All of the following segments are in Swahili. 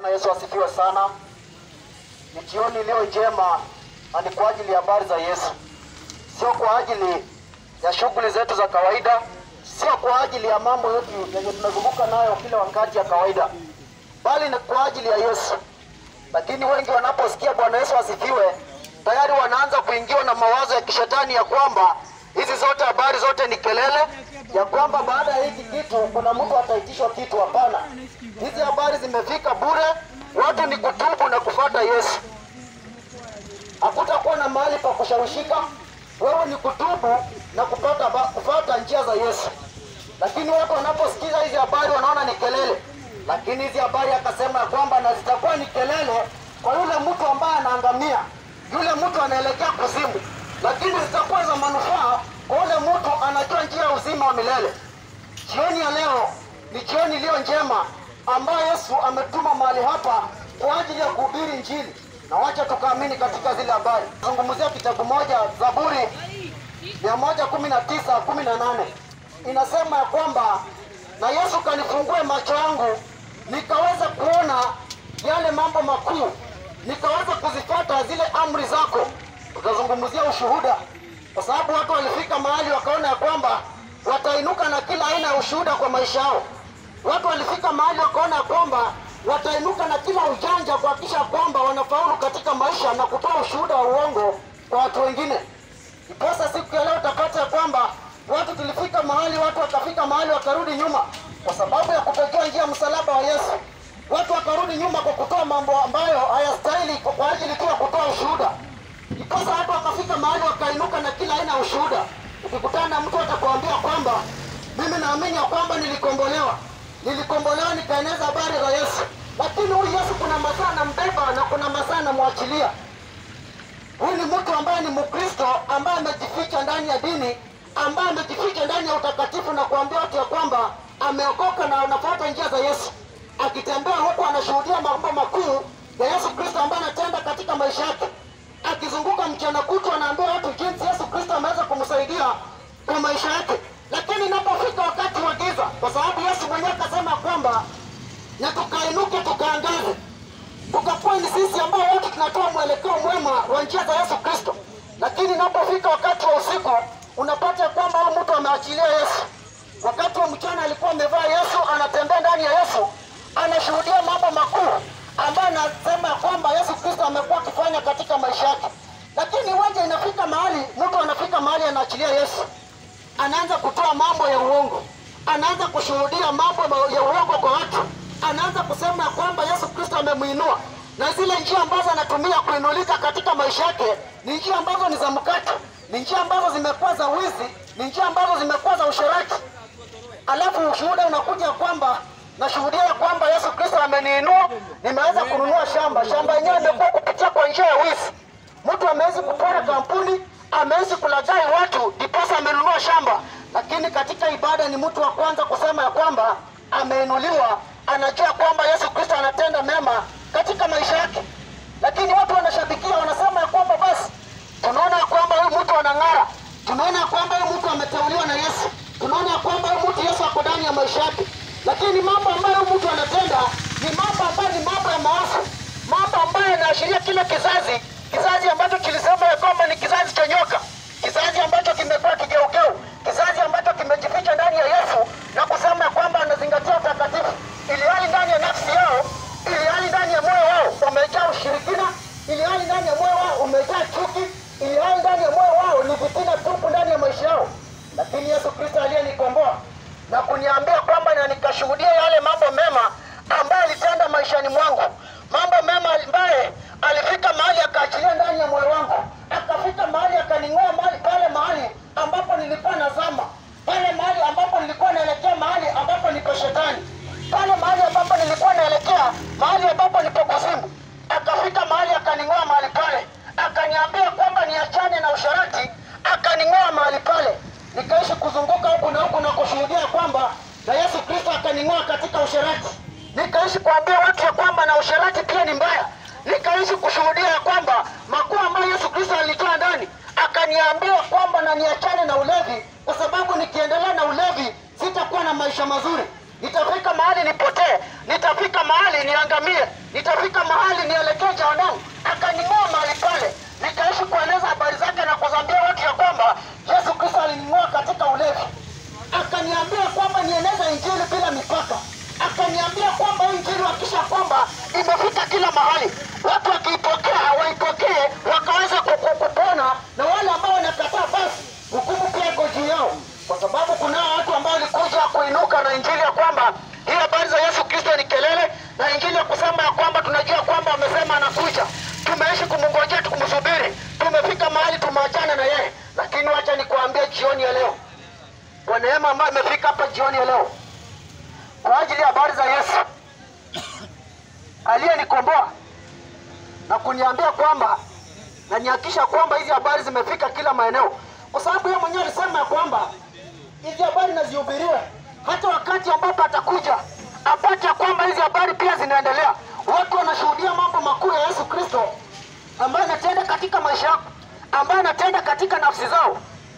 Bwana Yesu asifiwe sana. Ni jioni iliyo njema na ni kwa ajili ya habari za Yesu, sio kwa ajili ya shughuli zetu za kawaida, sio kwa ajili ya mambo yetu yenye tunazunguka nayo kila wakati ya kawaida, bali ni kwa ajili ya Yesu. Lakini wengi wanaposikia Bwana Yesu asifiwe, tayari wanaanza kuingiwa na mawazo ya kishetani ya kwamba hizi zote habari zote ni kelele, ya kwamba baada ya hiki kitu kuna mtu ataitishwa kitu. Hapana, hizi habari zimefika bure. Watu ni kutubu na kufuata Yesu. Hakutakuwa na mahali pa kushawishika. Wewe ni kutubu na kupata ba- kufuata njia za Yesu. Lakini watu wanaposikiza hizi habari wanaona ni kelele, lakini hizi habari akasema ya kwamba na zitakuwa ni kelele kwa yule mtu ambaye anaangamia, yule mtu anaelekea kuzimu, lakini zitakuwa za manufaa kwa yule mtu anajua njia ya uzima wa milele. Jioni ya leo ni jioni iliyo njema ambayo Yesu ametuma mahali hapa kwa ajili ya kuhubiri Injili, na wacha tukaamini katika zile habari. Zungumzia kitabu moja, Zaburi mia moja kumi na tisa kumi na nane inasema ya kwamba na Yesu kanifungue macho yangu nikaweza kuona yale mambo makuu, nikaweza kuzifuata zile amri zako. Tutazungumzia ushuhuda, kwa sababu watu walifika mahali wakaona ya kwamba watainuka na kila aina ya ushuhuda kwa maisha yao. Watu walifika mahali wakaona ya kwamba watainuka na kila ujanja kuhakikisha kwamba wanafaulu katika maisha na kutoa ushuhuda wa uongo kwa watu wengine. Ndiposa siku ya leo utapata ya kwamba watu tulifika mahali, watu wakafika mahali wakarudi nyuma kwa sababu ya kutojua njia ya msalaba wa Yesu. Watu wakarudi nyuma kwa kutoa mambo ambayo hayastahili kwa kwa ajili tu ya kutoa ushuhuda. Ndiposa watu wakafika mahali wakainuka na kila aina ya ushuhuda. Ukikutana na mtu atakwambia kwamba mimi naamini ya kwamba nilikombolewa, nilikombolewa nikaeneza habari za Yesu, lakini huyu Yesu kuna masaa anambeba na kuna masaa anamwachilia. Huyu ni mtu ambaye ni Mkristo ambaye amejificha ndani ya dini, ambaye amejificha ndani ya utakatifu na kuambia watu ya kwamba ameokoka na anafuata njia za Yesu, akitembea huku anashuhudia mambo makuu ya Yesu Kristo ambaye anatenda katika maisha yake, akizunguka mchana kutwa anaambia watu jinsi Yesu Kristo ameweza kumsaidia kwa maisha yake. Lakini inapofika wakati wa giza, kwa sababu Yesu mwenyewe akasema kwamba na tukainuke tukaangaze tukakuwa ni sisi ambao wote tunatoa mwelekeo mwema wa njia za Yesu Kristo. Lakini inapofika wakati wa usiku, unapata ya kwamba huyu mtu ameachilia Yesu. Wakati wa mchana alikuwa amevaa Yesu, anatembea ndani ya Yesu, anashuhudia mambo makuu ambayo anasema ya kwamba Yesu Kristo amekuwa akifanya katika maisha yake. Lakini waje inafika mahali, mtu anafika mahali anaachilia Yesu, anaanza kutoa mambo ya uongo, anaanza kushuhudia mambo ya uongo kwa watu, anaanza kusema ya kwamba Yesu Kristo amemwinua, na zile njia ambazo anatumia kuinulika katika maisha yake ni njia ambazo ni za mkato, ni njia ambazo zimekuwa za wizi, ni njia ambazo zimekuwa za usherati. Alafu ushuhuda unakuja kwamba nashuhudia ya kwamba Yesu Kristo ameniinua, nimeweza kununua shamba. Shamba yenyewe imekuwa kupitia kwa njia ya wizi. Mtu amewezi kupora kampuni, amewezi kulaghai watu, ndiposa amenunua shamba. Lakini katika ibada ni mtu wa kwanza kusema ya kwamba ameinuliwa, anajua kwamba Yesu Kristo anatenda mema katika maisha yake. Lakini watu wanashabikia, wanasema ya kwamba basi tunaona ya kwamba huyu mtu anang'ara, tunaona ya kwamba huyu mtu ameteuliwa na Yesu, tunaona ya kwamba huyu mtu Yesu ako ndani ya maisha yake. Lakini mambo ambayo huyu mtu anatenda ni mambo ambayo ni mambo ya maafa, mambo ambayo yanaashiria kile kizazi, kizazi ambacho kilisema ya kwamba ni kizazi cha nyoka, kizazi ambacho kimekuwa kigeugeu, kizazi ambacho kimejificha ndani ya Yesu na kusema ya kwamba anazingatia utakatifu, ili hali ndani ya nafsi yao, ili hali ndani ya moyo wao umejaa ushirikina, ili hali ndani ya moyo wao umejaa chuki, ili hali ndani ya moyo wao ni vitina tupu ndani ya maisha yao. Lakini Yesu Kristo aliyenikomboa na kuniambia kwamba na nikashuhudia yale mambo mema ambayo alitenda maishani mwangu, mambo mema ambaye alifika mahali akaachilia ndani ya moyo wangu, akafika mahali akaning'oa mahali pale mahali ambapo nilikuwa nazama, pale mahali ambapo nilikuwa naelekea mahali ambapo nipo shetani, pale mahali ambapo nilikuwa naelekea mahali ambapo nipo kuzimu, akafika mahali akaning'oa mahali pale, akaniambia kwamba niachane na usharati, akaning'oa mahali pale, nikaishi kuzunguka huku na huku na kushuhudia kwamba na Yesu Kristo akaning'oa katika usharati, nikaishi kuambia watu ya kwamba na usharati pia ni mbaya, nikaishi kushuhudia ya kwamba makuu ambayo Yesu Kristo alitoa ndani, akaniambia kwamba na niachane na ulevi, kwa sababu nikiendelea na ulevi sitakuwa na maisha mazuri, nitafika mahali nipotee. nitafika mahali niangamie, nitafika mahali nielekee jehanamu. Akaning'oa mahali pale, nikaishi kueleza habari zake na kuzambia watu ya kwamba Yesu Kristo alining'oa katika ulevi akaniambia kwamba nieneze injili bila mipaka, akaniambia kwamba hii injili hakisha kwamba imefika kila mahali, watu wakiipokea waipokee, wakaweza kuku- kupona, na wale ambao wanakataa, basi hukumu pia iko juu yao, kwa sababu kuna watu ambao walikuja kuinuka na injili ya kwamba hii habari za Yesu Kristo ni kelele, na injili ya kusema ya kwamba tunajua kwamba amesema anakuja, tumeishi kumngojea tukumsubiri, tumefika mahali tumeachana na yeye, lakini wacha nikuambie jioni ya leo kwa neema ambayo imefika hapa jioni ya leo kwa ajili ya habari za Yesu aliyenikomboa na kuniambia kwamba na nihakisha kwamba hizi habari zimefika kila maeneo, kwa sababu yeye mwenyewe alisema ya kwamba hizi habari nazihubiriwe hata wakati ambapo atakuja apate ya kwamba hizi habari pia zinaendelea. Watu wanashuhudia mambo makuu ya Yesu Kristo ambayo anatenda katika maisha yako, ambayo anatenda katika nafsi zao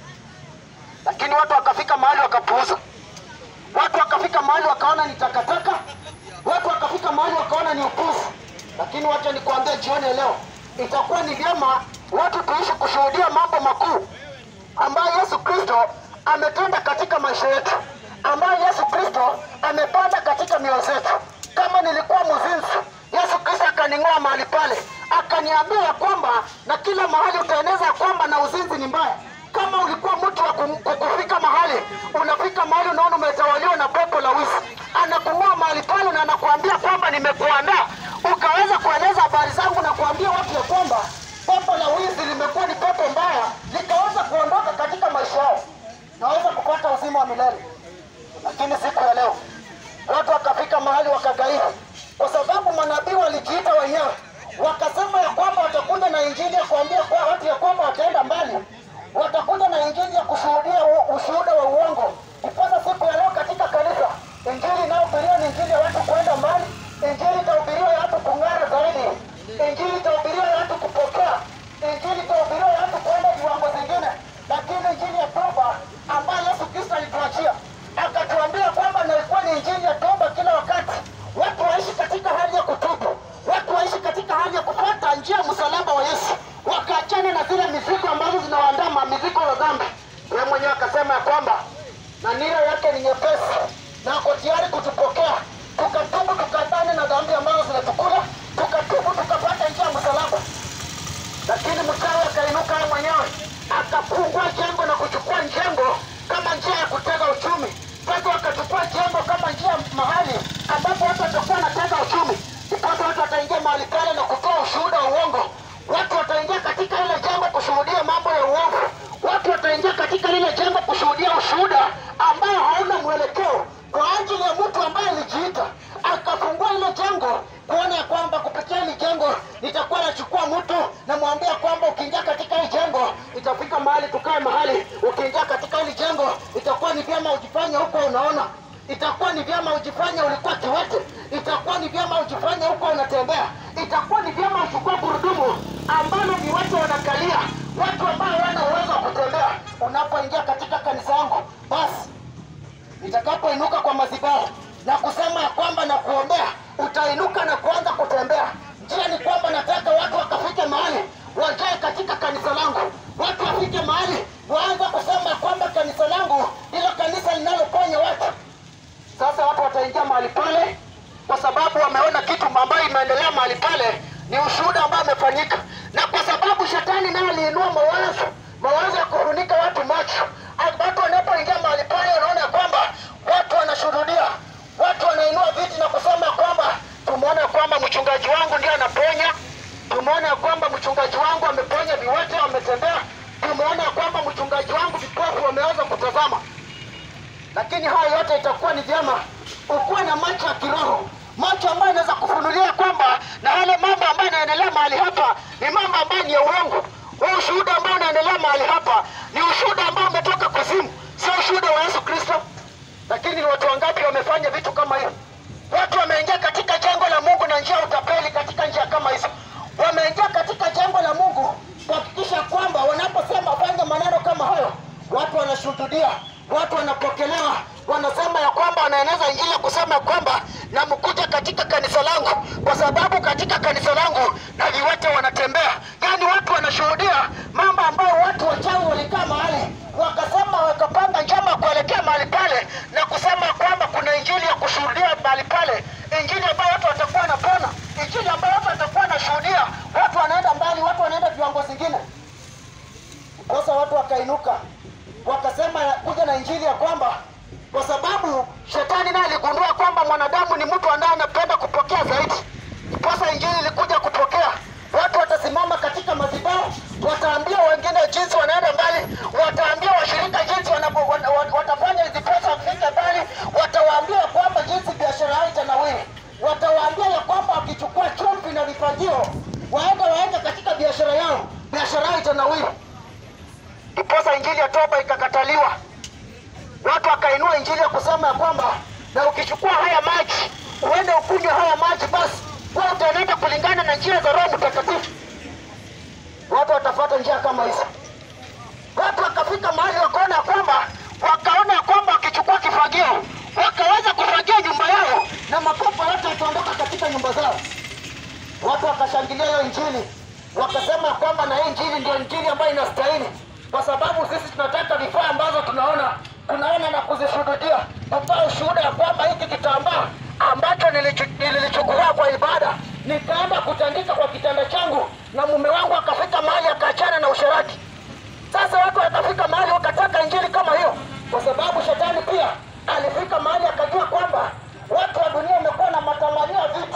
lakini watu wakafika mahali wakapuuza, watu wakafika mahali wakaona ni takataka, watu wakafika mahali wakaona ni upuzi. Lakini wacha nikuambia jioni ya leo, itakuwa ni vyema watu tuishi kushuhudia mambo makuu ambayo Yesu Kristo ametenda katika maisha yetu, ambayo Yesu Kristo amepanda katika mioyo zetu. Kama nilikuwa mzinzi, Yesu Kristo akaning'oa mahali pale, akaniambia ya kwamba na kila mahali utaeneza ya kwamba na uzinzi ni mbaya. Kama ulikuwa mtu wa kum- kukufika mahali, unafika mahali unaona umetawaliwa na pepo la wizi, anakung'oa mahali pale na anakuambia kwamba nimekuandaa ukaweza kueleza habari zangu na kuambia watu ya kwamba pepo la wizi limekuwa ni pepo mbaya, likaweza kuondoka katika maisha yao, naweza kupata uzima wa milele. Lakini siku ya leo watu wakafika mahali wakagairi, kwa sababu manabii walijiita wenyewe wakasema ya kwamba watakuja na injili ya kuambia kwa watu ya kwamba wataenda mbali, watakuja na injili ya kushuhudia u- ushuhuda wa uongo. Iposa siku ya leo katika kanisa, injili inayohubiriwa ni injili ya watu kuenda mbali, injili itahubiriwa ya watu kung'ara zaidi, injili itahubiriwa ya watu kupokea, injili itahubiriwa ya watu kuenda viwango zingine, lakini injili ya toba ambayo Yesu Kristo alituachia akatuambia kwamba na ilikuwa ni injili ya toba kila wakati, watu waishi katika hali ya kutubu, watu waishi katika hali ya kufuata njia ya msalaba wa Yesu, wakaachana na zile mizigo ambazo zinawaandama, mizigo ya dhambi. Yeye mwenyewe akasema ya kwamba na nira yake ni nyepesi na ako tayari kutupokea, tukatubu tukatane na dhambi ambazo zinatukula, tukatubu tukapata njia ya msalaba lakini mchawi akainuka yeye mwenyewe akafungua jengo na kuchukua jengo kama njia ya kutega uchumi. Sasa wakachukua jengo kama njia mahali ambapo watu watakuwa wanatega uchumi, ndipo watu wataingia mahali pale na kutoa ushuhuda wa uongo. Watu wataingia katika ile jengo kushuhudia mambo ya uovu. Watu wataingia katika lile jengo kushuhudia ushuhuda ambao hauna mwelekeo kwa ajili ya mtu ambaye alijiita akafungua ile jengo kuona ya kwamba kupitia hili jengo nitakuwa nachukua mtu namwambia kwamba ukiingia katika hili jengo itafika mahali tukae mahali ukiingia katika hili jengo itakuwa ni vyema ujifanye huko unaona itakuwa ni vyema ujifanye ulikuwa kiwete itakuwa ni vyema ujifanye huko unatembea itakuwa ni vyema uchukue gurudumu ambalo ni watu wanakalia watu ambao wana uwezo wa kutembea unapoingia katika kanisa yangu basi nitakapoinuka kwa madhabahu na kusema ya kwamba na kuombea, utainuka na kuanza kutembea. Njia ni kwamba nataka watu wakafike mahali wajae katika kanisa langu, watu wafike mahali waanze kusema ya kwamba kanisa langu ndilo kanisa linaloponya watu. Sasa watu wataingia mahali pale kwa sababu wameona kitu ambayo imeendelea mahali pale, ni ushuhuda ambao umefanyika, na kwa sababu shetani naye aliinua mawazo mawazo ya kufunika watu macho. Watu wanapoingia mahali pale, wanaona kwamba watu wanashuhudia, watu wanainua viti na kusema kwamba tumeona kwamba mchungaji wangu ndiye anaponya, tumeona kwamba mchungaji wangu ameponya viwete, wametembea, tumeona kwamba mchungaji wangu vipofu wameanza kutazama lakini haya yote itakuwa ni vyema ukuwe na macho ya kiroho, macho ambayo inaweza kufunulia kwamba na yale mambo ambayo yanaendelea mahali hapa ni mambo ambayo ni ya uongo. Huu ushuhuda ambao unaendelea mahali hapa ni ushuhuda ambao umetoka kuzimu, sio ushuhuda wa Yesu Kristo. Lakini ni watu wangapi wamefanya vitu kama hiyo? Watu wameingia katika jengo la Mungu na njia ya utapeli katika njia kama hizo, wameingia katika jengo la Mungu kuhakikisha kwamba wanaposema fanya maneno kama hayo, watu wanashuhudia, watu wanapokelewa, wanasema ya kwamba wanaeneza injili ya kusema ya kwamba na mkuja katika mtu ambaye anapenda kupokea zaidi. Ndiposa injili ilikuja kupokea. Watu watasimama katika madhabahu, wataambia wengine jinsi wanaenda mbali, wataambia washirika jinsi wanapo- wana- wana- watafanya ndiposa wafike mbali, watawaambia kwamba jinsi biashara yao itanawiri, watawaambia ya kwamba wakichukua chumvi na vifagio waende waende katika biashara yao, biashara yao itanawiri. Ndiposa injili ya toba ikakataliwa watu wakainua injili ya kusema ya kwamba na ukichukua haya maji uende ukunywe haya maji, basi wewe utaenenda kulingana na njia za Roho Mtakatifu. Watu watafuata njia kama hizo. Watu wakafika mahali wakaona ya kwamba wakaona ya kwamba wakichukua kifagio wakaweza kufagia nyumba yao na mapepo yote yataondoka katika nyumba zao. Watu wakashangilia hiyo injili, wakasema ya kwamba na hii injili ndio injili ambayo inastahili, kwa sababu sisi tunataka vifaa ambazo tunaona tunaona na kuzishuhudia. Tutoa ushuhuda ya kwamba hiki kitambaa ambacho nilichu- nililichukua kwa ibada nikaenda kutandika kwa kitanda changu, na mume wangu akafika mahali akaachana na usherati. Sasa watu wakafika mahali wakataka injili kama hiyo, kwa sababu shetani pia alifika mahali akajua kwamba watu wa dunia wamekuwa na matamanio ya vitu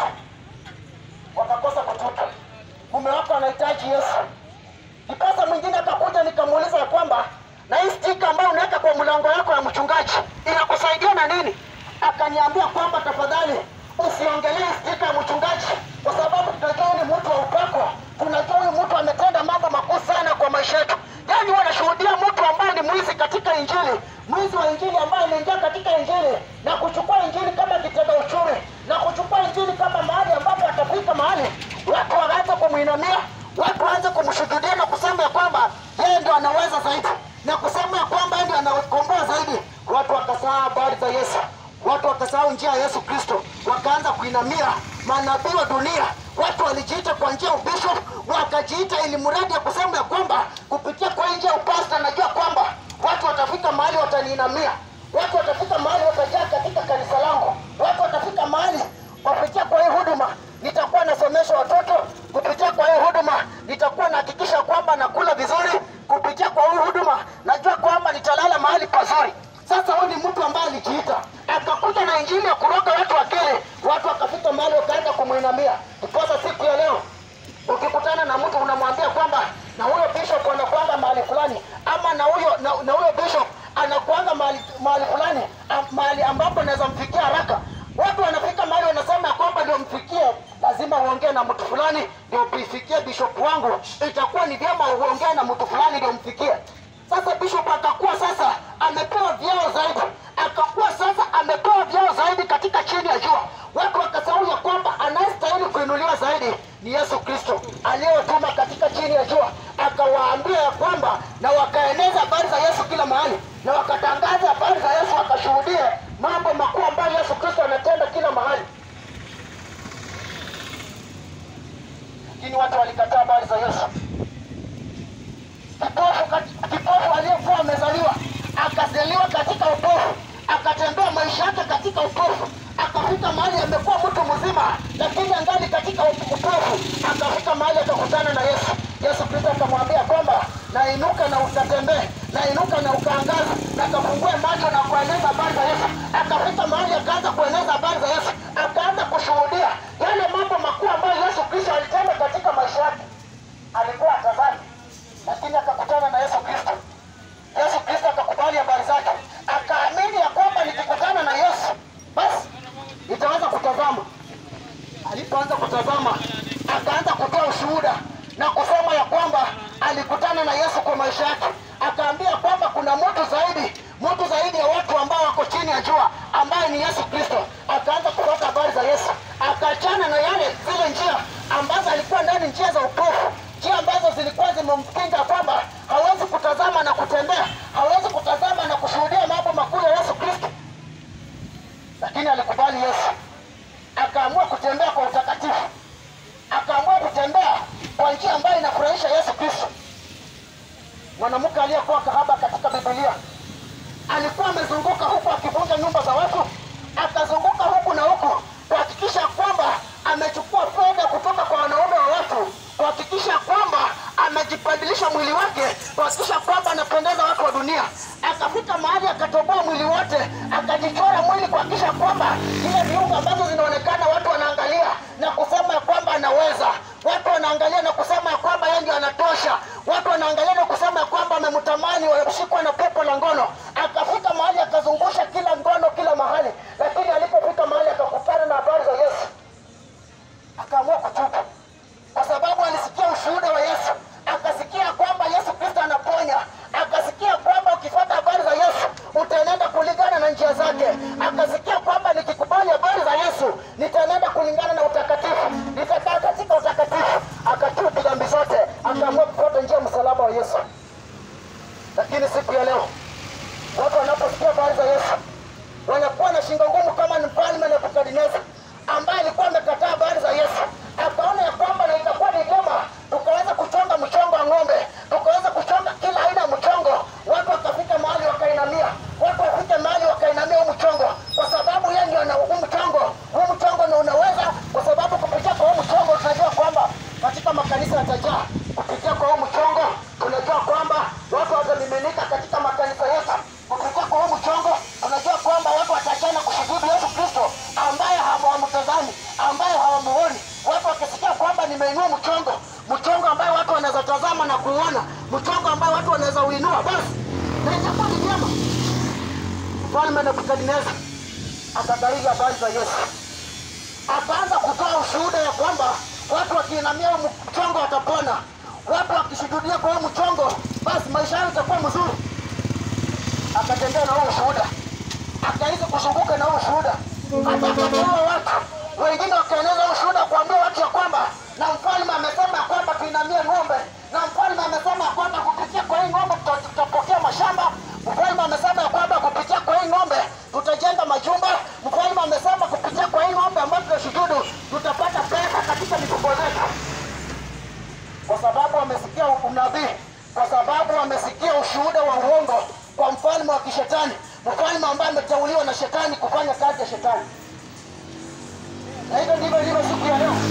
wakakosa kutupa. Mume wako anahitaji Yesu. Kipasa mwingine akakuja nikamuuliza ya kwamba na hii stika ambayo unaweka kwa mlango wako ya mchungaji inakusaidia na nini? Akaniambia kwamba tafadhali usiongelee stika ya mchungaji, kwa sababu tunajua huyu ni mtu wa upako, tunajua huyu mtu ametenda mambo makuu sana kwa maisha yetu. Yaani wanashuhudia mtu ambaye ni mwizi katika Injili, mwizi wa Injili ambaye ameingia katika Injili na kuchukua Injili kama kitega uchumi na kuchukua Injili kama mahali ambapo atafika mahali watu wanaanza kumwinamia, watu waanze kumshuhudia na kusema ya kwamba yeye ndio anaweza zaidi na kusema ya kwamba yeye ndio anakomboa zaidi. Watu wakasahau habari za Yesu, watu wakasahau njia ya Yesu Kristo, wakaanza kuinamia manabii wa dunia. Watu walijiita kwa njia ya ubishop, wakajiita ili mradi ya kusema ya kwamba kupitia kwa hii njia ya upasta, najua kwamba watu watafika mahali wataniinamia, watu watafika mahali watajaa katika kanisa langu, watu watafika mahali kupitia kwa hii huduma nitakuwa nasomesha watoto, kupitia kwa hii huduma nitakuwa nahakikisha kwamba nakula vizuri, kupitia kwa hii huduma najua kwamba nitalala mahali pazuri. Sasa huyu ni mtu ambaye alijiita akakuja na injili ya kuroga watu akili, watu wakafika mahali wakaenda kumwinamia. Ndiposa siku ya leo ukikutana na mtu unamwambia kwamba na huyo bishop anakuanga mahali fulani, ama na huyo na, na huyo bishop anakuanga mahali mahali fulani, am- mahali ambapo naweza mfikia haraka. Watu wanafika mahali wanasema ya kwamba ndio mfikie, lazima uongee na mtu fulani ndio uifikie bishop wangu. Itakuwa ni vyema uongee na mtu fulani ndio mfikie. Sasa bishop akakuwa sasa amepewa vyeo zaidi, akakuwa sasa amepewa vyeo zaidi katika chini ya jua. Watu wakasahau ya kwamba anayestahili kuinuliwa zaidi ni Yesu Kristo aliyotuma katika chini ya jua, akawaambia ya kwamba na wakaeneza habari za Yesu kila mahali, na wakatangaza habari za Yesu, wakashuhudia mambo makuu ambayo Yesu Kristo anatenda kila mahali. Lakini watu walikataa habari za Yesu. Kipofu, kat- kipofu aliyekuwa amezaliwa akazaliwa katika upofu, akatembea maisha yake katika upofu, akafika mahali amekuwa mtu mzima, lakini angali katika upofu. Akafika mahali akakutana na Yesu. Yesu Kristo akamwambia kwamba nainuka na ukatembee, nainuka na ukaangaza, na kafungue macho na kueneza habari za Yesu. Akafika mahali akaanza kueneza habari za Yesu, akaanza kushuhudia yale mambo makuu ambayo Yesu Kristo alitenda katika maisha yake. Alikuwa atazani lakini akakutana na Yesu Kristo. Yesu Kristo akakubali habari zake, akaamini ya kwamba nikikutana na Yesu basi nitaweza kutazama. Alipoanza kutazama, akaanza kutoa ushuhuda na kusema ya kwamba alikutana na Yesu kwa maisha yake, akaambia kwamba kuna mtu zaidi, mtu zaidi ya watu ambao wako chini ya jua, ambaye ni Yesu Kristo. Akaanza kupata habari za Yesu, akaachana na yale zile njia ambazo alikuwa ndani, njia za upofu, njia ambazo zilikuwa zimemkinga kwamba hawezi kutazama na kutembea, hawezi kutazama na kushuhudia mambo makuu ya Yesu Kristo, lakini alikubali Yesu, akaamua kutembea kwa utakatifu, akaamua kutembea kwa njia ambayo inafurahisha Yesu Kristo. Mwanamke aliyekuwa kahaba katika Biblia alikuwa amezunguka huku akivunja nyumba za watu, akazunguka huku na huku kuhakikisha kwamba amechukua fedha kutoka kwa wanaume wa watu, kuhakikisha kwamba amejibadilisha mwili wake, kuhakikisha kwamba anapendeza watu wa dunia. akafika mahali akatoboa mwili wote, akajichora mwili kuhakikisha kwamba ile viungo ambazo zinaonekana watu wanaangalia na kusema ya kwamba anaweza, watu wanaangalia na kusema ya kwamba yeye ndio anatosha, watu wanaangalia na kusema ya kwamba amemtamani, wameshikwa na pepo la ngono. Akafika mahali akazungusha kila ngono kila mahali, lakini alipofika mahali akakutana na habari za Yesu akaamua kutubu kwa sababu alisikia ushuhuda wa Yesu, akasikia kwamba Yesu Kristo anaponya, akasikia kwamba ukifuata habari za Yesu utaenenda kulingana na njia zake, akasikia kwamba nikikubali habari za Yesu nitaenenda kulingana na utakatifu, nitakaa katika utakatifu. Akatubu dhambi zote, akaamua kufuata njia ya msalaba wa Yesu. Lakini siku ya leo watu wanaposikia habari za Yesu wanakuwa na shingo ngumu kama ni mfalme Nebukadneza ambaye alikuwa amekataa habari za Yesu, akaona ya kwamba na itakuwa ni vyema tukaweza kuchonga mchongo wa ng'ombe, tukaweza kuchonga kila aina ya mchongo. Watu wakafika mahali wakainamia, watu wafike mahali wakainamia huu mchongo, kwa sababu yeye ndio ana huu mchongo. Huu mchongo na unaweza, kwa sababu kupitia kwa huu mchongo tunajua kwamba katika makanisa yatajaa. Kupitia kwa huu mchongo tunajua kwamba watu watamiminika katika makanisa yetu. Kupitia kwa huu mchongo tunajua kwamba watu watachana kushuhudu Yesu Kristo ambaye hawamtazami, ambaye hawamuoni. Watu wakisikia kwamba nimeinua mchongo, mchongo ambaye watu wanaweza tazama na kuona, mchongo ambaye watu wanaweza uinua, basi na itakuwa ni vyema. Mfalme Nebukadneza akabariki habari za Yesu, akaanza kutoa ushuhuda ya kwamba watu wakiinamia huu mchongo watapona, watu wakishuhudia kwa huu mchongo, basi maisha yao itakuwa mzuri. Akatembea na huo ushuhuda, akaizi kuzunguka na huo ushuhuda, akatembea watu wengine, wakaeneza huo ushuhuda kuambia watu ya kwamba na mfalme amesema ya kwamba tuinamie ng'ombe, na mfalme amesema ya kwamba kupitia kwa hii ng'ombe tuta- tutapokea mashamba. Mfalme amesema ya kwamba kupitia kwa hii ng'ombe tutajenga majumba. Mfalme amesema kupitia kwa hii ng'ombe ambayo tunashuhudu tutapata pesa katika mifuko zetu kwa sababu wamesikia unabii, kwa sababu wamesikia ushuhuda wa uongo kwa mfalme wa kishetani, mfalme ambaye ameteuliwa na shetani kufanya kazi ya shetani. Na hivyo ndivyo ilivyo siku ya leo,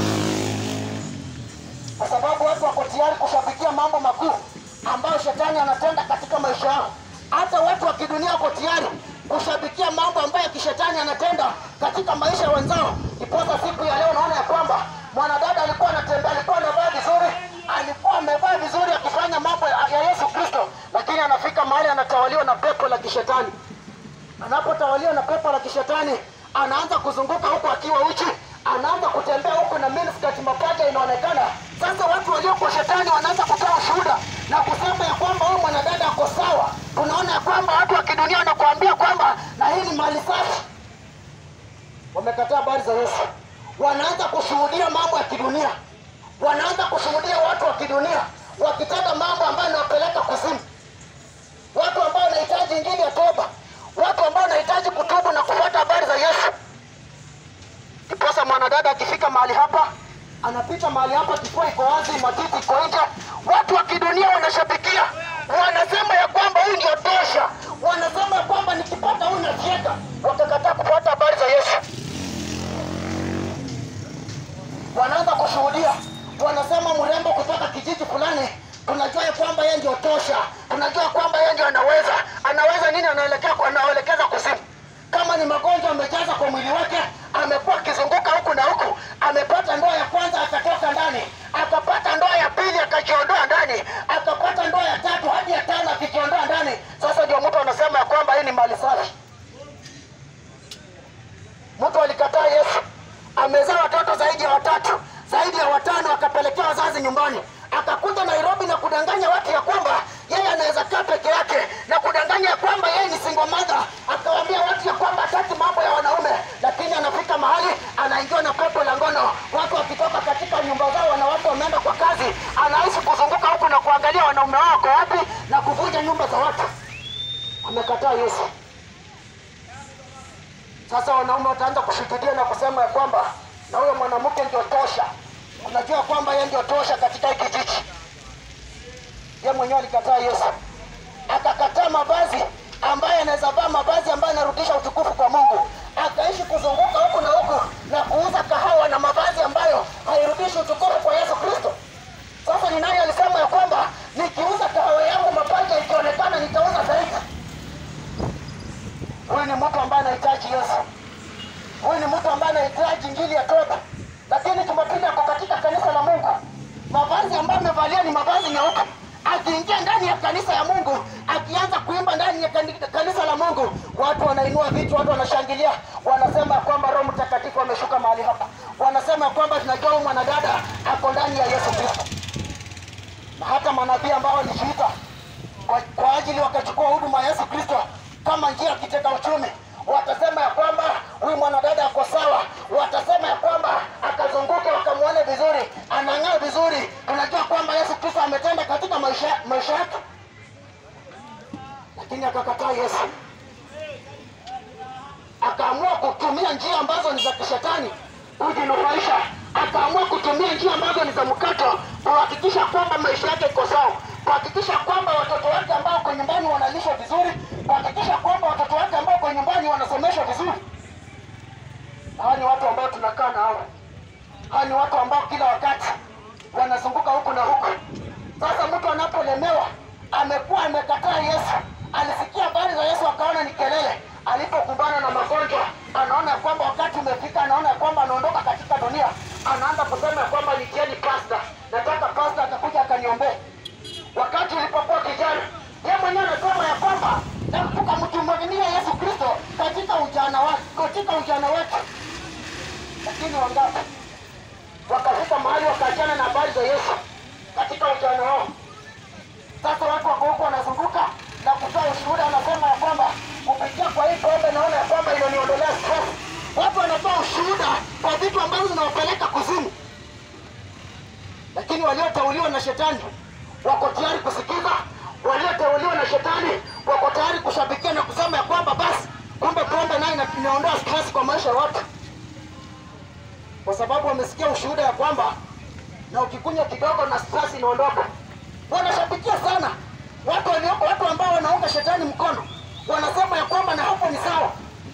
kwa sababu watu wako tayari kushabikia mambo makuu ambayo shetani anatenda katika maisha yao. Hata watu wa kidunia wako tayari kushabikia mambo ambayo kishetani anatenda katika maisha ya wenzao. Iposa siku ya leo unaona ya kwamba mwanadada alikuwa anatembea, alikuwa anavaa vizuri, alikuwa amevaa vizuri akifanya mambo ya ya Yesu Kristo, lakini anafika mahali anatawaliwa na pepo la kishetani. Anapotawaliwa na pepo la kishetani, anaanza kuzunguka huku akiwa uchi, anaanza kutembea huku na miniskirt, mapaja inaonekana. Sasa watu walio kwa shetani wanaanza kutoa ushuhuda na kusema ya kwamba huyu mwanadada ako sawa. Tunaona ya kwamba watu wa kidunia wanakuambia kwamba na hii ni mali safi. Wamekataa habari za Yesu, wanaanza kushuhudia mambo ya kidunia, wanaanza kushuhudia watu wa kidunia wakitenda mambo ambayo yanawapeleka kuzimu, watu ambao wanahitaji injili ya toba, watu ambao wanahitaji kutubu na kufuata habari za Yesu. Ndiposa mwanadada akifika mahali hapa, anapita mahali hapa, kifua iko wazi, matiti iko nje, watu wa kidunia wanashabikia, wanasema ya kwamba huyu ndio tosha, wanasema ya kwamba nikipata huyu nafieka. Wakakataa kufuata habari za Yesu, wanaanza kushuhudia, wanasema mrembo kutoka kijiji fulani, tunajua ya kwamba yeye ndio tosha, tunajua kwamba yeye ndio anaweza. Anaweza nini? Anaelekea kwa- anaelekeza kuzimu. Kama ni magonjwa amejaza kwa mwili wake, amekuwa akizunguka huku na huku, amepata ndoa ya kwanza akatoka ndani, akapata ndoa ya pili akajiondoa ndani, akapata ndoa ya tatu hadi ya tano akijiondoa ndani. Sasa ndio mtu anasema ya kwamba hii ni mali safi. Mtu alikataa Yesu, amezaa watoto zaidi ya watatu, zaidi ya watano, akapelekea wazazi nyumbani, akakuja Nairobi na kudanganya watu ya kwamba yeye anaweza kaa peke yake na kudanganya ya kwamba yeye ni single mother, akawaambia watu ya kwamba hataki mambo ya wanaume, lakini anafika mahali anaingiwa na pepo la ngono. Watu wakitoka katika nyumba zao, wanawake wameenda kwa kazi, anaishi kuzunguka huku na kuangalia wanaume wao wako wapi na kuvunja nyumba za watu. Amekataa Yesu. Sasa wanaume wataanza kushuhudia na kusema ya kwamba na huyo mwanamke ndio tosha. Unajua kwamba yeye ndio tosha katika hiki kijiji. Yeye mwenyewe alikataa Yesu, akakataa mavazi ambaye anaweza vaa mavazi ambayo yanarudisha utukufu kwa Mungu, akaishi kuzunguka huku na huku na kuuza kahawa na mavazi ambayo hairudishi utukufu kwa Yesu Kristo. Sasa ni nani alisema ya kwamba nikiuza kahawa yangu mapaja ikionekana nitauza zaidi? anahitaji injili ya toba, lakini Jumapili ako katika kanisa la Mungu, mavazi ambayo amevalia ni mavazi meupe. Akiingia ndani ya kanisa ya Mungu, akianza kuimba ndani ya kani- kanisa la Mungu, watu wanainua vichwa, watu wanashangilia, wanasema kwamba Roho Mtakatifu ameshuka mahali hapa, wanasema kwamba tunajua huyu mwanadada ako ndani ya Yesu Kristo. Na hata manabii ambao walijiita kwa, kwa ajili wakachukua huduma ya Yesu Kristo kama njia ya kitega uchumi, watasema ya kwamba huyu mwanadada ako sawa, watasema ya kwamba akazunguke wakamwone vizuri, anang'aa vizuri, tunajua kwamba Yesu Kristo ametenda katika maisha maisha yake, lakini akakataa Yesu, akaamua kutumia njia ambazo ni za kishetani kujinufaisha, akaamua kutumia njia ambazo ni za mkato kuhakikisha kwamba maisha yake iko sawa, kuhakikisha kwamba watoto wake ambao kwa nyumbani wanalishwa vizuri, kuhakikisha kwamba watoto wake ambao kwa nyumbani wanasomeshwa vizuri. Hawa ni watu ambao tunakaa na hao, hawa ni watu ambao kila wakati wanazunguka huku na huku. Sasa mtu anapolemewa, amekuwa amekataa Yesu, alisikia habari za Yesu akaona ni kelele. Alipokumbana na magonjwa, anaona ya kwamba wakati umefika, anaona ya kwamba anaondoka katika dunia, anaanza kusema ya kwamba nitieni pasta, nataka pasta atakuja akaniombee. Wakati ulipokuwa kijana, yeye mwenyewe anasema ya kwamba na tukamtumainia Yesu Kristo katika ujana wake, katika ujana wetu. Lakini wangapi wakafika mahali wakaachana na habari za Yesu katika ujana wao? Sasa watu wako huko wanazunguka na kutoa ushuhuda, wanasema ya kwamba kupitia kwa hii pombe naona ya kwamba inaniondolea stress. Watu wanatoa ushuhuda kwa vitu ambavyo zinawapeleka kuzimu, lakini walioteuliwa na shetani wako tayari kusikiza, walioteuliwa na shetani wako tayari kushabikia na kusema ya kwamba basi, kumbe pombe nayo ina- inaondoa stress kwa maisha ya watu, kwa sababu wamesikia ushuhuda ya kwamba na ukikunywa kidogo na stress inaondoka. Wanashabikia sana watu walioko, watu ambao wanaunga shetani mkono, wanasema ya kwamba na hapo ni sawa.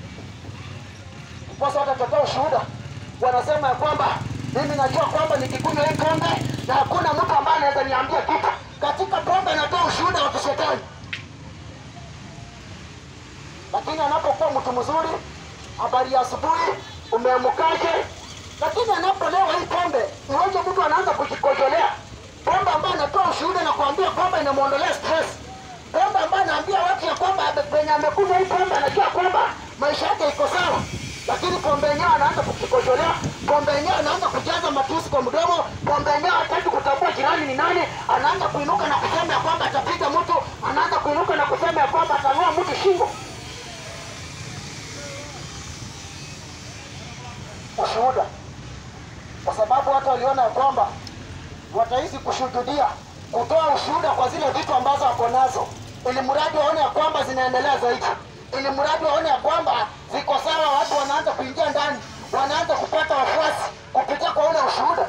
Sasa watatotoa ushuhuda, wanasema ya kwamba mimi najua kwamba nikikunywa hii pombe na hakuna mtu ambaye anaweza niambia kitu. Katika pombe anatoa ushuhuda wa kishetani, lakini anapokuwa mtu mzuri, habari ya asubuhi, umeamukaje? Lakini anapolewa hii pombe, iweje mtu anaanza kujikojolea pombe ambayo anatoa ushuhuda na kuambia kwamba inamwondolea stress, pombe ambayo anaambia watu ya kwamba ame- penye amekunywa hii pombe anajua kwamba maisha yake iko sawa, lakini pombe yenyewe anaanza kujikojolea, pombe yenyewe anaanza kujaza matusi kwa mdomo, pombe yenyewe hataki kutambua jirani ni nani, anaanza kuinuka na kusema ya kwamba atapiga mtu, anaanza kuinuka na kusema ya kwamba atang'oa mtu shingo. Ushuhuda, kwa sababu watu waliona ya kwamba wataishi kushuhudia, kutoa ushuhuda kwa zile vitu ambazo wako nazo, ili mradi waone ya kwamba zinaendelea zaidi, ili mradi waone ya kwamba ziko sawa. Watu wanaanza kuingia ndani, wanaanza kupata wafuasi kupitia kwa ule ushuhuda.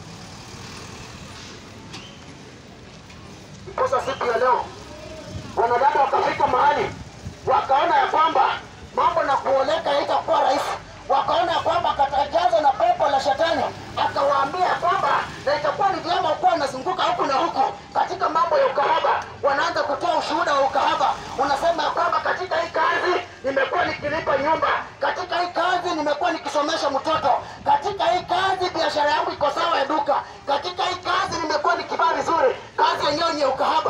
Sasa siku ya leo wanadada wakafika mahali wakaona ya kwamba mambo na kuoleka haitakuwa rahisi, wakaona ya kwamba akatajazwa na pepo la shetani, akawaambia ya kwamba na itakuwa ni vyema kuwa wanazunguka huku na huku katika mambo ya ukahaba. Wanaanza kutoa ushuhuda wa ukahaba, unasema ya kwamba katika hii kazi nimekuwa nikilipa nyumba, katika hii kazi nimekuwa nikisomesha mtoto, katika hii kazi biashara yangu iko sawa ya duka, katika hii kazi nimekuwa nikivaa vizuri. Kazi yenyewe ni ya ukahaba.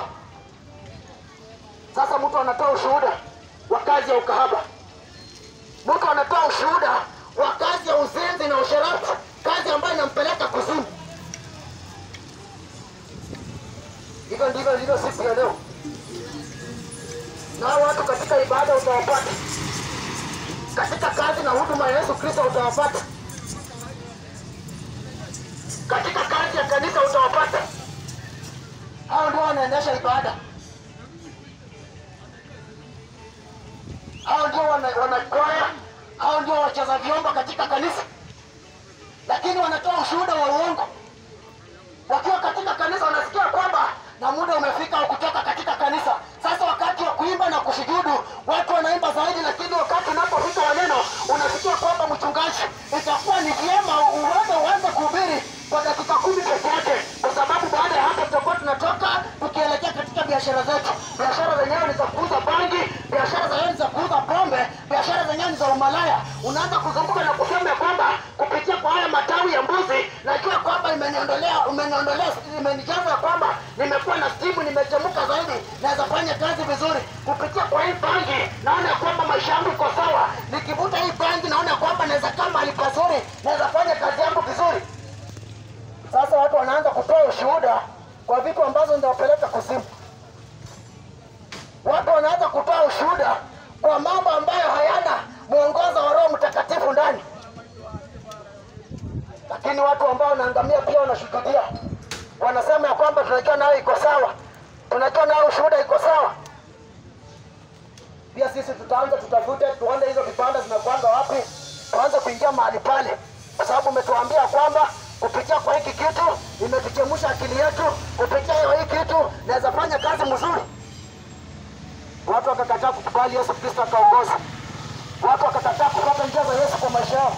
Sasa mtu anatoa ushuhuda wa kazi ya ukahaba, mtu anatoa ushuhuda wa kazi ya uzinzi na usherati, kazi ambayo inampeleka kuzimu. Hivyo ndivyo ilivyo siku ya leo, na hao watu katika ibada utawapata, katika kazi na huduma ya Yesu Kristo utawapata, katika kazi ya kanisa utawapata. Hao ndio wanaendesha ibada. hao ndio wana- wanakwaya, hao ndio wacheza vyombo katika kanisa, lakini wanatoa ushuhuda wa uongo. Wakiwa katika kanisa wanasikia kwamba na muda umefika wa kutoka katika kanisa. Sasa wakati wa kuimba na kusujudu, watu wanaimba zaidi, lakini wakati unapofika waneno, unasikia kwamba mchungaji, itakuwa ni vyema uende uanze kuhubiri kwa dakika kumi peke yake, kwa sababu baada ya hapo tutakuwa tunatoka tukielekea katika biashara zetu. Biashara zenyewe ni za kuuza bangi, biashara zenyewe ni za kuuza pombe, biashara zenyewe ni za umalaya. Unaanza kuzunguka na kusema ya kwamba umeniondolea umeniondolea imenijaza ya kwamba nimekuwa na stimu nimechemuka zaidi naweza fanya kazi vizuri kupitia kwa hii bangi naona ya kwamba maisha yangu iko sawa nikivuta hii bangi naona ya kwamba naweza kaa mahali pazuri naweza fanya kazi yangu vizuri sasa watu wanaanza kutoa ushuhuda kwa vitu ambazo zinawapeleka kuzimu watu wanaanza kutoa ushuhuda kwa mambo ambayo hayana mwongozo wa roho mtakatifu ndani lakini watu ambao wanaangamia pia wanashuhudia wanasema ya kwamba tunajua nayo iko sawa tunajua nayo ushuhuda iko sawa pia sisi tutaanza tutafute tuone hizo vibanda zinakwanga wapi tuanze kuingia mahali pale kwa sababu umetuambia kwamba kupitia kwa hiki kitu imetuchemusha akili yetu kupitia hiyo hii kitu naweza fanya kazi mzuri watu wakakataa kukubali yesu kristo akaongoza watu wakakataa kupata njia za yesu kwa maisha yao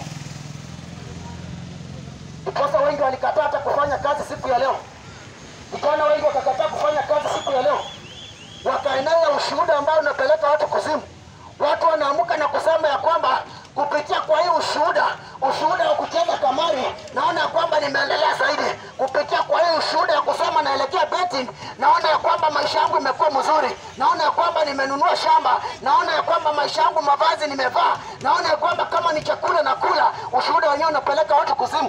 ndiposa wengi walikataa hata kufanya kazi siku ya leo vijana wengi wakakataa kufanya kazi siku ya leo wakaenea ushuhuda ambao unapeleka watu kuzimu watu wanaamuka na kusema ya kwamba kupitia kwa hii ushuhuda ushuhuda wa kucheza kamari naona ya kwamba nimeendelea zaidi kupitia kwa hii ushuhuda ya kusema naelekea betting naona ya kwamba maisha yangu imekuwa mzuri naona ya kwamba nimenunua shamba naona ya kwamba maisha yangu mavazi nimevaa naona ya kwamba kama ni chakula na kula ushuhuda wenyewe unapeleka watu kuzimu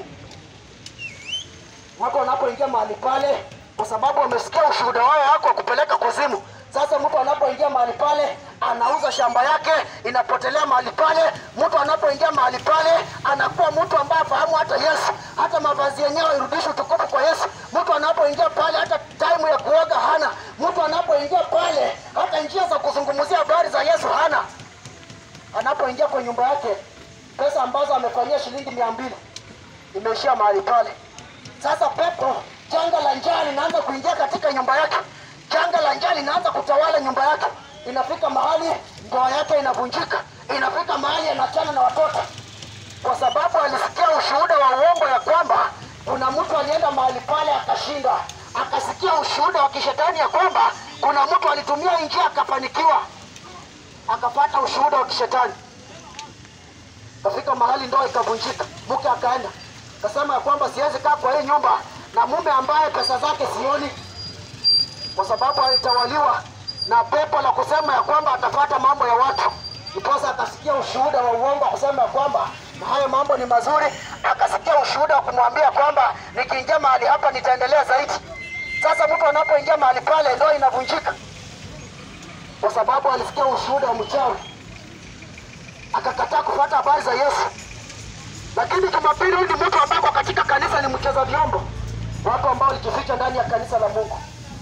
watu wanapoingia mahali pale kwa sababu wamesikia ushuhuda wao wako wa kupeleka kuzimu sasa mtu anapoingia mahali pale anauza shamba yake inapotelea mahali pale mtu anapoingia mahali pale anakuwa mtu ambaye afahamu hata yesu hata mavazi yenyewe irudishe utukufu kwa yesu mtu anapoingia pale hata taimu ya kuoga hana mtu anapoingia pale hata njia za kuzungumzia habari za yesu hana anapoingia kwa nyumba yake pesa ambazo amefanyia shilingi mia mbili imeishia mahali pale sasa pepo janga la njaa linaanza kuingia katika nyumba yake janga la njaa linaanza kutawala nyumba yake inafika mahali ndoa yake inavunjika inafika mahali anachana na watoto kwa sababu alisikia ushuhuda wa uongo ya kwamba kuna mtu alienda mahali pale akashinda akasikia ushuhuda wa kishetani ya kwamba kuna mtu alitumia njia akafanikiwa akapata ushuhuda wa kishetani kafika mahali ndoa ikavunjika mke akaenda akasema ya kwamba siwezi kaa kwa hii nyumba na mume ambaye pesa zake sioni kwa sababu alitawaliwa na pepo la kusema ya kwamba atapata mambo ya watu ndiposa akasikia ushuhuda wa uongo wa kusema ya kwamba na hayo mambo ni mazuri akasikia ushuhuda wa kumwambia kwamba nikiingia mahali hapa nitaendelea zaidi sasa mtu anapoingia mahali pale ndoa inavunjika kwa sababu alisikia ushuhuda wa mchawi akakataa kufuata habari za yesu lakini jumapili huyu ni mtu ambaye kwa katika kanisa ni mcheza vyombo watu ambao walijificha ndani ya kanisa la mungu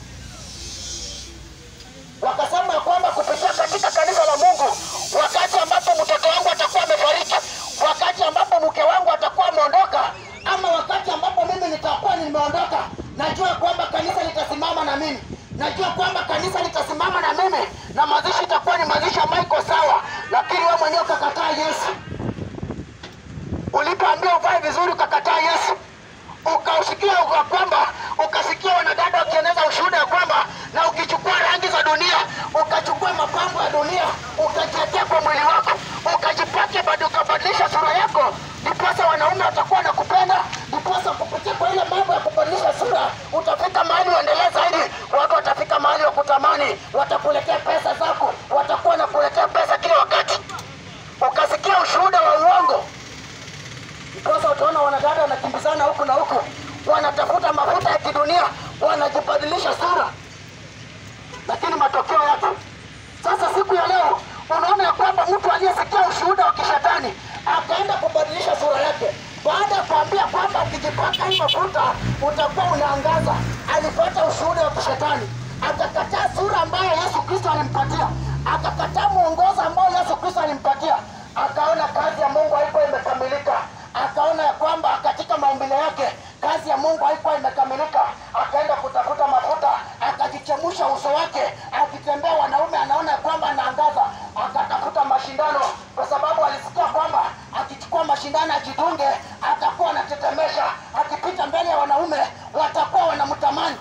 wakasema ya kwamba kupitia katika kanisa la mungu wakati ambapo mtoto wangu atakuwa amefariki wakati ambapo mke wangu atakuwa ameondoka ama wakati ambapo mimi nitakuwa nimeondoka najua kwamba kanisa litasimama na mimi najua kwamba kanisa litasimama na mimi na mazishi itakuwa ni mazishi ambayo iko sawa lakini wewe mwenyewe ukakataa yesu ulipoambia uvae vizuri ukakataa yesu ukausikia ya kwamba ukasikia wanadada wakieneza ushuhuda ya kwamba na ukichukua rangi za dunia ukachukua mapambo ya dunia ukajiekea kwa mwili wako ukajipake bado ukabadilisha sura yako ndiposa wanaume watakuwa na kupenda ndiposa kupitia kwa ile mambo ya kubadilisha sura utafika mahali uendelee zaidi watu watafika mahali wa kutamani watakuletea pesa zako watakuwa na kuletea pesa kila wakati ukasikia ushuhuda wa uongo ndiposa utaona wanadada wanakimbizana huku na huku wanatafuta mafuta ya kidunia wanajibadilisha sura lakini matokeo yake sasa siku ya leo unaona ya kwamba mtu aliyesikia ushuhuda wa kishetani akaenda kubadilisha sura yake baada ya kuambia kwamba ukijipaka hii mafuta utakuwa unaangaza alipata ushuhuda wa kishetani akakataa sura ambayo yesu kristo alimpatia akakataa mwongozo ambao yesu kristo alimpatia akaona kazi ya mungu haikuwa imekamilika akaona ya kwamba katika maumbile yake kazi ya mungu haikuwa imekamilika akaenda kutafuta mafuta akajichemusha uso wake akitembea wanaume anaona ya kwamba anaangaza akatafuta mashindano kwa sababu alisikia kwamba akichukua mashindano ajidunge atakuwa anatetemesha akipita mbele ya wanaume watakuwa wanamtamani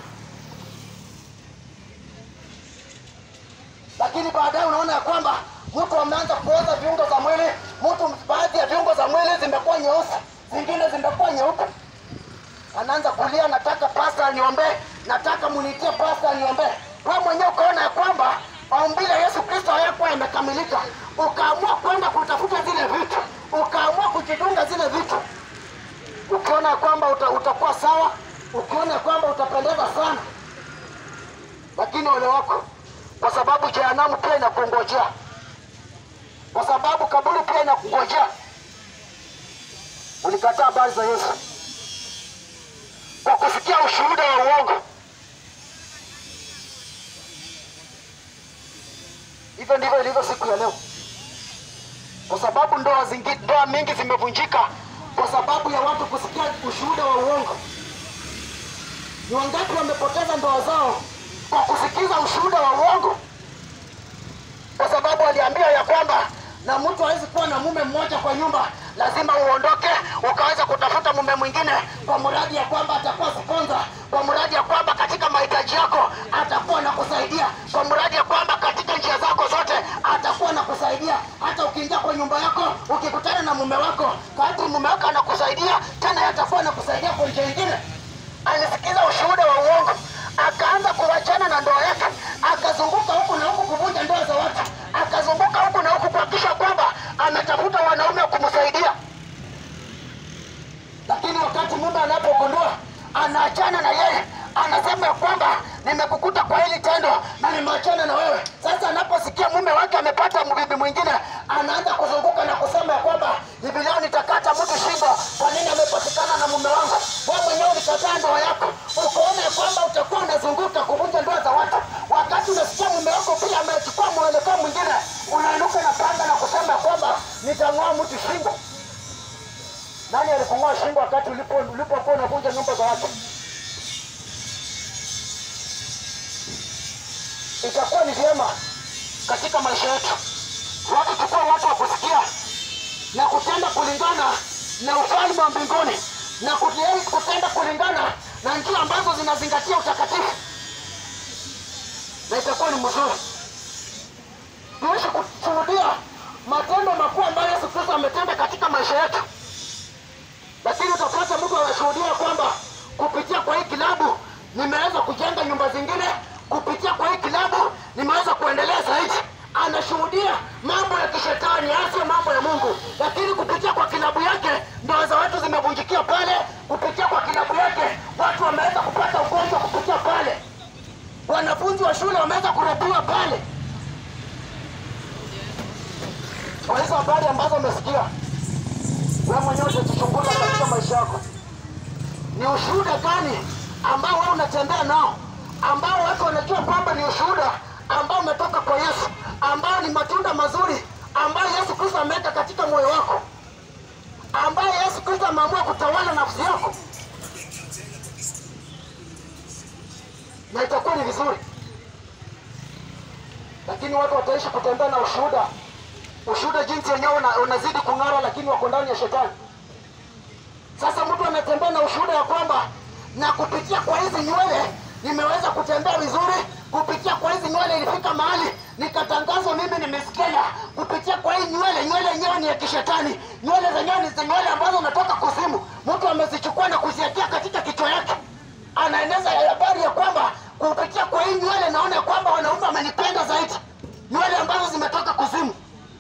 lakini baadaye unaona ya kwamba mtu ameanza kuoza viungo za mwili mtu baadhi ya viungo za mwili zimekuwa nyeusi zingine zimekuwa nyeupe anaanza kulia ukalia, nataka pasta aniombee, nataka munitie pasta aniombee. Wewe mwenyewe ukaona ya kwamba maumbile ya Yesu Kristo hayakuwa yamekamilika, ukaamua kwenda kutafuta zile vitu, ukaamua kujidunga zile vitu, ukiona ya kwamba uta, utakuwa sawa, ukiona ya kwamba utapendeza sana, lakini ole wako, kwa sababu jehanamu pia inakungojea, kwa sababu kaburi pia inakungojea. Ulikataa habari za Yesu kwa kusikia ushuhuda wa uongo. Hivyo ndivyo ilivyo siku ya leo, kwa sababu ndoa zingi, ndoa mingi zimevunjika kwa sababu ya watu kusikia ushuhuda wa uongo. Ni wangapi wamepoteza ndoa zao kwa kusikiza ushuhuda wa uongo, kwa sababu aliambiwa ya kwamba na mtu hawezi kuwa na mume mmoja kwa nyumba, lazima uondoke ukaweza kutafuta mume mwingine, kwa mradi ya kwamba atakuwa sponsor, kwa mradi ya kwamba katika mahitaji yako atakuwa na kusaidia, kwa mradi ya kwamba katika njia zako zote atakuwa na kusaidia. Hata ukiingia kwa nyumba yako ukikutana na mume wako, kadri mume wako anakusaidia tena, yeye atakuwa anakusaidia kwa njia nyingine. Alisikiza ushuhuda wa uongo, akaanza kuwachana na ndoa yake, akazunguka huku na huku kuvunja ndoa za watu, akazunguka huku na huku kuhakikisha kwamba ametafuta wanaume wa kumsaidia. Lakini wakati mume anapogundua anaachana na yeye, anasema ya kwamba nimekukuta kwa hili tendo na nimeachana na wewe. Sasa anaposikia mume wake amepata mbibi mwingine, anaanza kuzunguka na kusema ya kwamba hivi leo nitakata mtu shingo. Kwa nini amepatikana na mume wangu? Wewe mwenyewe ulikataa ndoa yako, ukaona ya kwamba utakuwa unazunguka kuvunja ndoa za watu. Wakati unasikia mume wako pia amechukua mwelekeo mwingine, unainuka na panga na kusema ya kwamba nitang'oa mtu shingo. Nani alikung'oa shingo wakati ulipo ulipokuwa unavunja nyumba za watu? Itakuwa ni vyema katika maisha yetu watu tukua watu wa kusikia na kutenda kulingana na ufalme wa mbinguni na kute- kutenda kulingana na njia ambazo zinazingatia utakatifu, na itakuwa ni mzuri tuishi kushuhudia matendo makuu ambayo Yesu Kristo ametenda katika maisha yetu lakini utapata mtu anashuhudia kwamba kupitia kwa hii kilabu nimeweza kujenga nyumba zingine, kupitia kwa hii kilabu nimeweza kuendelea zaidi. Anashuhudia mambo ya kishetani, hasa mambo ya Mungu, lakini kupitia kwa kilabu yake ndoa za watu zimevunjikia pale. Kupitia kwa kilabu yake watu wameweza kupata ugonjwa kupitia pale, wanafunzi wa shule wameweza kurepiwa pale. Kwa hizo habari ambazo umesikia wewe mwenyewe utajichunguza katika maisha yako, ni ushuhuda gani ambao wewe unatembea nao, ambao watu wanajua kwamba ni ushuhuda ambao umetoka kwa Yesu, ambao ni matunda mazuri ambayo Yesu Kristo ameweka katika moyo wako, ambayo Yesu Kristo ameamua kutawala nafsi yako, na itakuwa ni vizuri, lakini watu wataishi kutembea na ushuhuda ushuhuda jinsi wenyewe una, unazidi kung'ara, lakini wako ndani ya shetani. Sasa mtu anatembea na ushuhuda ya kwamba na kupitia kwa hizi nywele nimeweza kutembea vizuri, kupitia kwa hizi nywele ilifika mahali nikatangazwa mimi nimesikia. Kupitia kwa hii nywele, nywele yenyewe ni ya kishetani, nywele zenyewe ni za nywele ambazo natoka kuzimu. Mtu amezichukua na kuziwekea katika kichwa yake, anaeneza habari ya kwamba kupitia kwa hii nywele naona ya kwamba wanaume wamenipenda zaidi, nywele ambazo zimetoka kuzimu.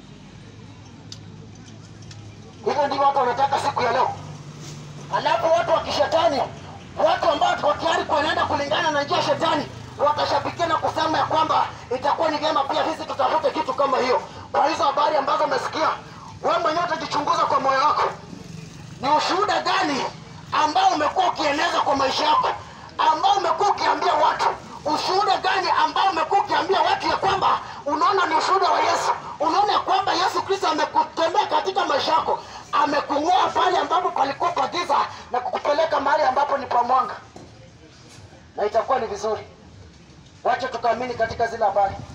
Hivyo ndivyo watu wanataka siku ya leo. Alafu watu wa kishetani, watu ambao wako tayari kuenenda kulingana na njia ya shetani, watashabikia na kusema ya kwamba itakuwa ni vyema pia sisi tutafute kitu kama hiyo. Kwa hizo habari ambazo umesikia, wewe mwenyewe utajichunguza kwa moyo wako, ni ushuhuda gani ambao umekuwa ukieneza kwa maisha yako, ambao umekuwa ukiambia watu ushuhuda gani ambao umekuwa ukiambia watu ya kwamba unaona ni ushuhuda wa Yesu, unaona ya kwamba Yesu Kristo amekutembea katika maisha yako, amekung'oa pale ambapo palikuwa pa giza na kukupeleka mahali ambapo ni pa mwanga, na itakuwa ni vizuri. Wacha tukaamini katika zile habari.